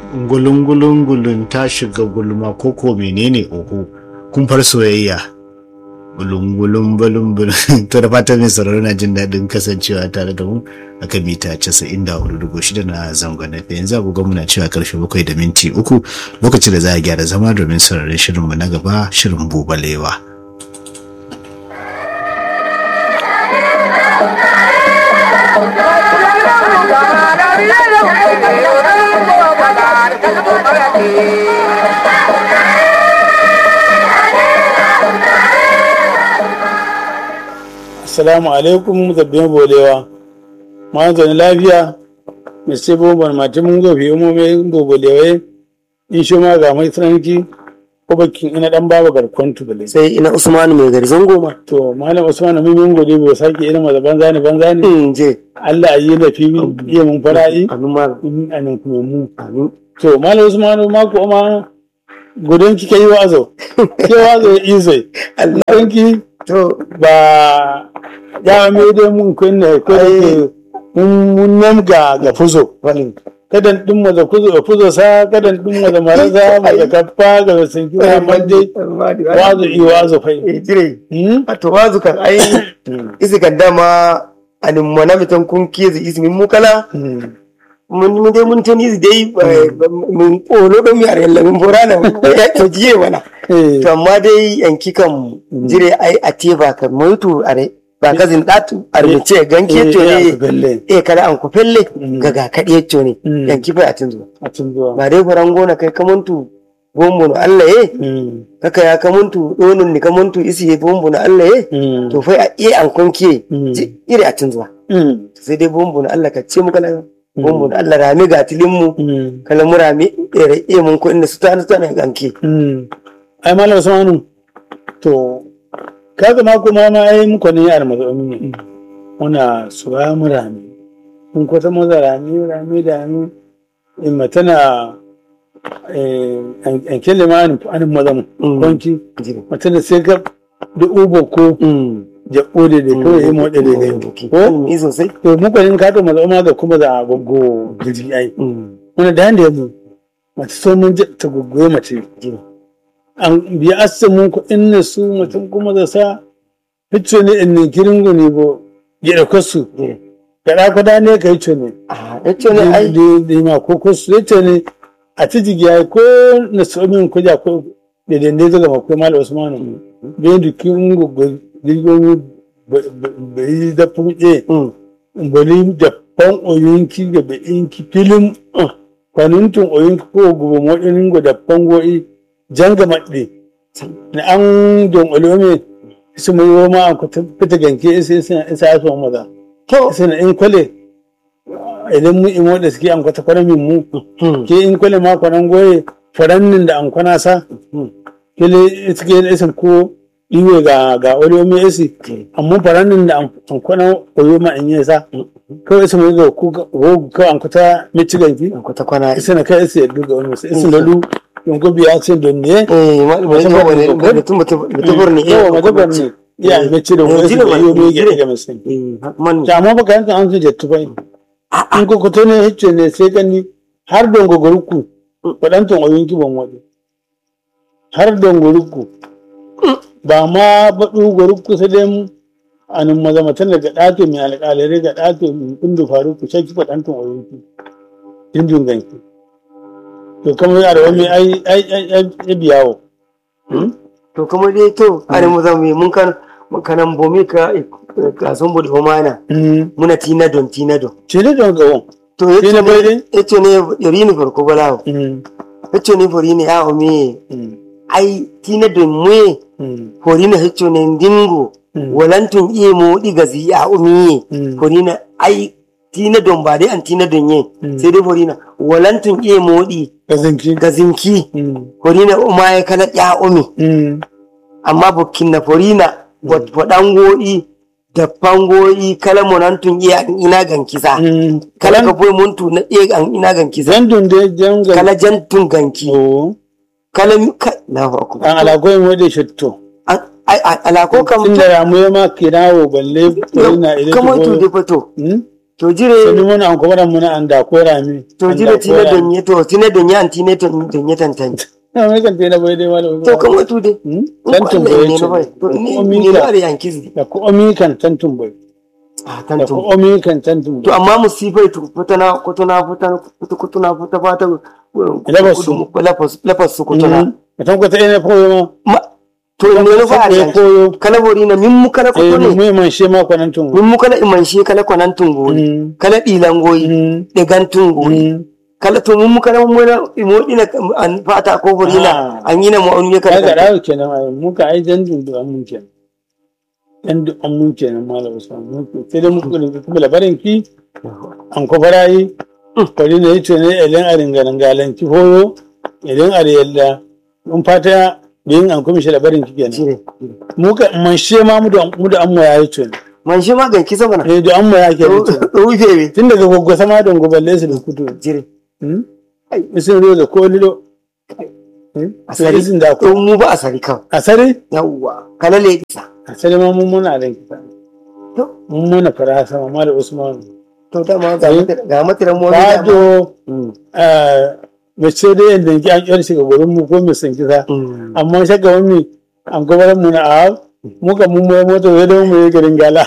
gulun-gulun ta shiga gulma ko ko menene oho kun far soyayya gulun-gulun bulun-bulun to da fatan mai sauraro na jin daɗin kasancewa tare da mu a kan mita 94.6 na zangon na yanzu agogon muna cewa karfe bakwai da minti uku lokacin da za a gyara zama domin sauraron shirinmu na gaba shirin bubalewa. Assalamu alaikum zabbin bolewa. Ma zaune lafiya, mai sai bomban mati mun gobe umomi bobolewa in shi ma ga mai sanarki ko bakin ina dan baba garkon tubale. sai ina usmanu mai garzon goma To malam Usman mun mun gode bai sake irin maza banza ne banza ne. in je Allah yi da fi iya mun fara'i amin malam in anan kuma mu. amin To malam Usman ma ko ma gudun kike yi wazo. Ke wazo ya izai. Allah Danki to ba ya mai dai mun kunne ko da ke mun mun nan ga ga fuzo wani kadan din mu da fuzo fuzo sa kadan din mu da maraza mu da kaffa ga sun ki amma dai wazo i wazo fai eh jire hmm a to wazu kan ai isi kan dama anin mona mitan kun kizi isi min mukala Hmm. mun mun dai mun tani dai mun polo don mi are yalla mun borana to jiye wana eh to amma dai yanki kan jire ai a teba kan moytu are ba kazin datu are ce ganke to eh, ne belle eh kada an ku felle Mm. ga ga kadi to ne Mm. yanki fa a tinzo a cin zuwa ba dai faran gona kai kamuntu bombo no Allah eh Hmm. kaka ya kamuntu donun ni kamuntu isi ye bombo no Allah eh Hmm. to fa a iya an konke Mm. ji- iri a tinzo Hmm. sai dai bombo no Allah ka ce mu kala bombo no Allah rami ga tilin mu Hmm. kala mu rami ere iya mun ko inda su ta ta ne ganke Hmm. ai malam Usmanu to ka zama kuma ma ai muku ne yar mazauni ne muna suwa mu rami mun kwata maza rami rami da mu in matana eh an kelle ma an an maza mu Mm. kwanci jire matana sai ka da ubo ko mm jabbo da da kawai yi motsa da da ko ko yi sosai to muku ne ka to maza ma ga kuma da gogo gidi ai mm muna da yanda mu mace so mun je ta gogo mace jire an biya asamin ku inna su mutum kuma da sa hicce ne in ne kiringo ne bo ya dauka su jire kada kwada ne ka hicce ne ah yace ne ai da da ma ko ko su hicce ne a ci jigiya ko na tsomin kuja ko da dande daga makwai mal usmanu bai da kiringo girgomi bai da fuke mm bari da fan oyinki ga bayinki filin kwanuntun oyinki ko gubo moɗinin go da fango'i janga maɗe na an don olome su mai roma an kuta fita ganke isa isa isa ya so maza to isa na in kwale idan mu imo da suke an kwata kwanan min mu mm ke in kwale ma kwanan goye farannin da an kwana sa mm kele suke yin isin ko iwe ga ga olome isi amma farannin da an kwana koyo ma in yi sa kawai isa mai ga ku ko ka an kuta michigan ki ko ta kwana isa na kai isa yadda ga wani wasu isa lalu yanko biya ce don ne eh ma ma ta wani mutum mutum mutum ne yawa madabar ne ya yi mace da wani jire isa da ma- yi jire. ga musulmi eh man ta amma baka yanka an su jettu bai in ko kuto ne hicce ne sai gani har don gogoruku waɗantan oyinki ban waɗe har don gogoruku ba ma baɗu gogoruku sai dai anin mazamatan daga ɗato mai alƙalare ga ɗato mai kundu faru ku shaki waɗantan oyinki dindin ganki to kamar yara wani ai ai ai ai ai biyawo to kuma dai to are mu zamu mun kan mun kanan bomi ka ka son bodi homana muna tina don tina don ce ne don gawon to Tina yace bai dai? ne yace ne yarini farko balawo yace ne forini a o me ai tina don mu forina yace ne ndingo walantun iye mo diga zi a o me forina ai tina don ba dai an tina don ye sai dai forina walantun iye mo di gazinki gazinki forina o ma ya kala ya o me amma bukkin na forina waɗango'i da fango'i kala monantun iya an ina gan kisa kala ka boy muntu na iya an ina gan kisa zan dun dai jan ga kala jantun ganki o kala mi ka Allahu akbar an alakoyi mu da shatto An- ai ai- ala ko kam tun da ramu ya ma kirawo balle na idan kamo tu de fato to sani jire muna an kuma mun an da ko rami to jire tina donye to tina donye an tina donye tantanci na mai kan tena bai dai malam to kan wato dai tantun Allah bai ne ce na bai to ni ko ni mika na da yankiz da ko omi kan tantun bai ah da ko tantun omi kan tantun to amma musifai to kutuna kutuna kutuna kutuna kutuna fata Lafas su. lafas lafas su kutuna ka tan ko ta ina koyo ma ma to ne no fa ya ari koyo kala bori na min mu kala eh kutune mu man she ma ko nan tun min mu kala iman shi kala kwanan tungori Mm. kala dilan goyi Mm. de gantung goyi Mm. kala to mun mu kala mun na imo dina an fata ko bori na Ah. an yi na mu an yi ka ga kala dawo kenan ai mu ka ai dan dun an mun kenan dan dun an mun kenan malam usman mun ke sai dai mu ko kuma labarin ki an ko barayi kwari ne yace ne idan a ringaran galanci hoyo idan a yalla mun fata yin an kuma shi labarin ki kenan jire mu ka man she ma mu da mu da an mu yayi ce man shi ma ganki sama na eh da an mu ya ke ce rufe be tun daga goggo sama don goballe su da kudu jire hmm isin ro da ko lilo asari Asari da to ko mu ba asari kan asari yawwa kala le isa asali ma mun muna da kita to mun muna fara sama ma da usman to dama ga Eh. mata- ga matiran mu wani dama. Bado Mm. mace da yadda ki an kyar shiga gurin mu ko mu san kisa Mm. amma shakka wani an gabar mu na a muka mun mai mota wai don mu yi garin gala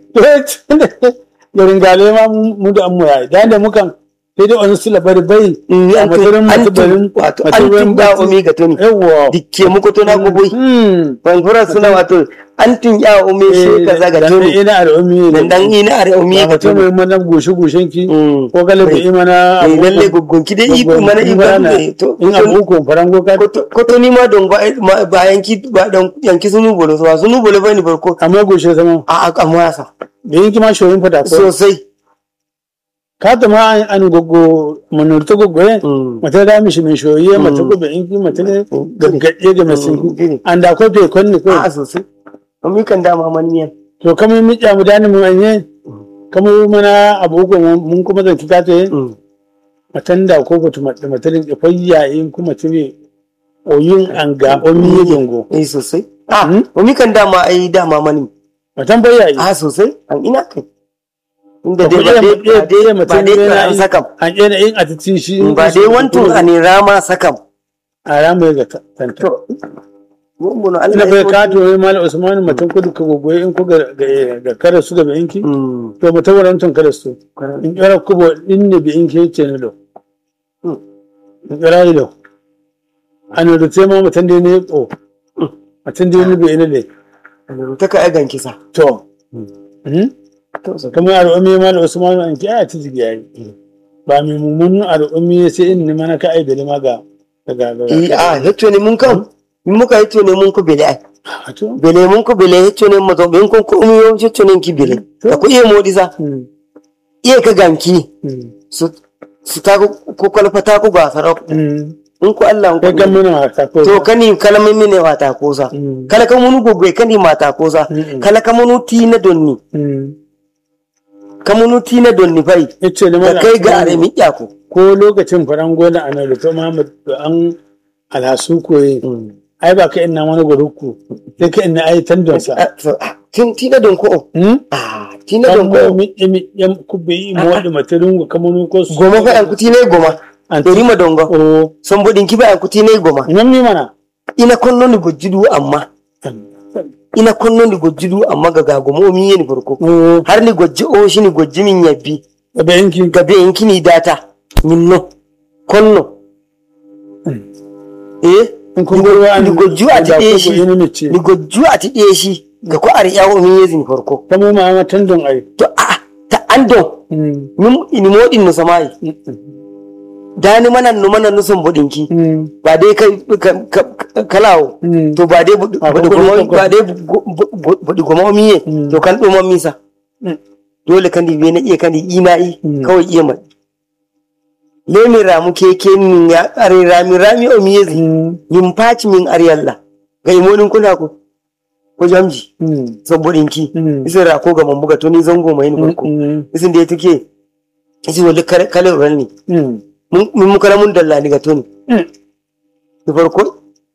garin gala ma mu da an mu yayi da da mukan sai dai wani sula bari bai Eh, a an tun- matarin an masu tun- barin wato an matarin tun ba bacci. umi ga tuni yawwa dikke muku to na guboi Hmm. banfura suna wato an tun ya umi shi kaza ga dan tuni ina da umi dan dan ina are umi ba ga mutum tuni mai mana goshe goshen ki Mm. ko galibi Eh, imana eh, lalle gugunki dai iko mana iko ne to in abu ko farango ka ko to ni ma don ba ma- ba yanki ba don yanki sunu bolo so sunu bolo ba ni barko amma goshe sama a a amma sa da yanki ma shoyin fada ko sosai ka ta ma an- an gogo manurta gogo ye Mm. mata da mishi mai shoyi mata gobe inki mata ne gaggaje ga mai sinki an da ko te konni ko a sosai umi kan dama man miyan to kamar mi ya mu dani mu anye kamar mana abu ko mun kuma zan kita te Mm. matan da ko ko mata mata ne fayya in kuma tire oyin an ga omi ye dongo eh sosai a Mm. umi kan dama ai dama mani matan bayya yi a sosai an ina kai inda Ba dai ku ba iya- dai iya- ba dai iya ba mutum dai yana ka yi- sakam an yana yin a titin shi ba dai wantun a ne rama sakam a ramu ya ga ta- tanta to mun mun ina Allah bai ya ka to yi mala usman mutum kudu ka gogoye in ku ga ga- ga kare su ga bayinki Mm. to mutum wurin tun kare su in kira kubo in ne bayinki ya ce ni lo Mm. in kira yi lo an da ce ma mutum da ne ko mutum da ne bai ne le ta ka agan kisa to Mm. Mhm. to so kamar al'ummi mala usman an ki a ta jigi yayi ba mai mummunan al'ummi sai in ne mana ka ai da ma ga ga ga eh a hetto ne mun kan mun muka hetto ne mun ko bele ai a to bele mun ko bele hetto ne mo to ben ko ko umi yo hetto ne ki bele da ku iya modi sa Mm. iya ka ganki Mm. su su ta ko ko kalfa ta ku ga sarau Mm. in ko Allah kai ko gan mana wata ko to kani kalamin mine wata kosa Mm. kala ka munu gogwe kani mata kosa Mm-mm. kala ka munu tina donni Mm. ka munu tina donni fai yace da ka mana kai ga are mi yako ko lokacin faran gona a nan rufe Muhammad da an alhasu koyi ai ba ka ina wani guruku sai ka ina ai tandon sa tin tina don ko hmm ah tina kan don mo ko mi mi yam kubbe yi mo wadi matarin go kamanu ko su goma fa yan kuti ne goma an dori ma dongo o son bodin ki ba yan kuti ne goma nan mi mana ina konno ni gojjudu amma ina konno ni gojjudu amma ga ga gomo mi yeni farko o har ni gojji o shi ni gojji min yabbi da bayan ki gabe in kini data minno konno eh in kun gurwa an ni gojju a tiɗe shi ni ne ce ni gojju a tiɗe shi ga ko ar yawo mi yezi farko kamo ma ma tandon ai to a ta ando hmm min ini modin no samai dani manan no manan no son bodinki hmm ba dai kai ka- ka- kalawo hmm to ba dai budi Ah, budi ko goma budi- ba dai bu- bu- bu- budi goma miye Mm. to kan ɗoma misa Mm. dole kan di na iya kan di ina i Mm. kawai iya mai lemi ramu keke min ya are rami rami o miyezi hmm min paci min ar yalla ga imonin kuna ko ko jamji hmm saboda ki hmm isin ra ko ga mambuga to ni zango mai ni farko hmm isin da ya tuke isi wali kale ran ni hmm mun mun kala mun dalla ni ga to ni Mm. da farko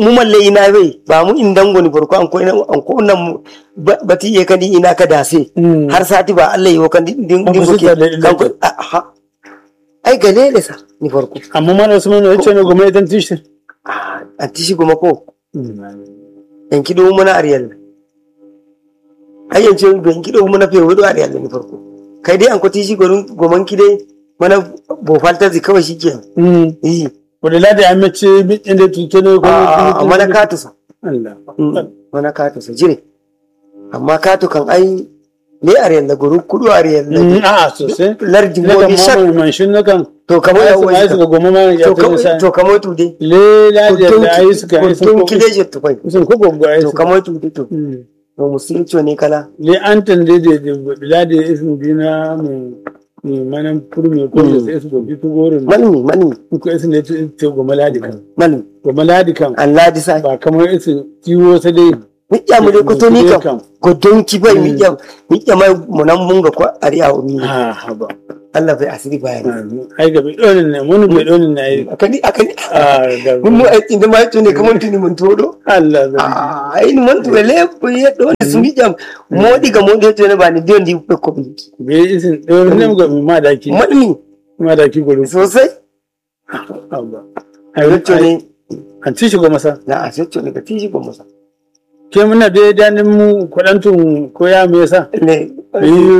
mu malle ina bai ba mu in dango ni farko an ko ina an ko nan mu ba- bati ye kadi ina ka dase Mm. har sati ba Allah yi wa kan din din Ba ku din sita da ke kan ko a- ha ai galele sa ni farko amma mana su mana yace ne goma idan tishi Ah, an tishi goma ko yan kido muna ariyal ai yan ce ban kido muna fe wudu ariyal ni farko kai dai an ko tishi gorun goman kide mana bofalta zi kawai shikenan Mm. eh wadda lada ya mace inda tuke ne ko a mana katusa Allah mana katusa jire amma katu kan ai ne ariyal da guru kudu ariyal Mm, da a sosai lardi na kan gobi shak mamaye manshin na kan to kamar ya ya wani suka goma ma ya to ta kamar nisa to kamar tu dai le lada da ayi suka ayi sun tun ko kide je tufai sun ko gogo ayi to suka kamar tu dai to Mm. to musulunci ne kala le an tande da da lada ya isin dina mu mu manan furmi ko da sai su gobi tu gorin manmi manmi ko isin da ta goma ladi kan manmi goma ladi kan Allah di sai ba kamar isin ciwo sai dai miƙya mu dai kuto ni Kam. kam ko don ki bai miƙya miƙya mai munan munga ko ari a umi ha haba Allah bai asiri bayani ai ga bai donin ne mun bai donin ne ai akani akani a ga mun mu ai inda mai tuni kamar tuni mun todo Allah zai ah ai ni mun to le ko ye do ni su miƙya modi ga modi to ne ba ni don di ko ko bi bai isin donin ne ga ma daki manmi ma daki gurin sosai Allah ai to ne an ci shi goma sa na a sai to ne ga tishi ko musa ke muna da danin mu kudantun koya me yasa ne Yi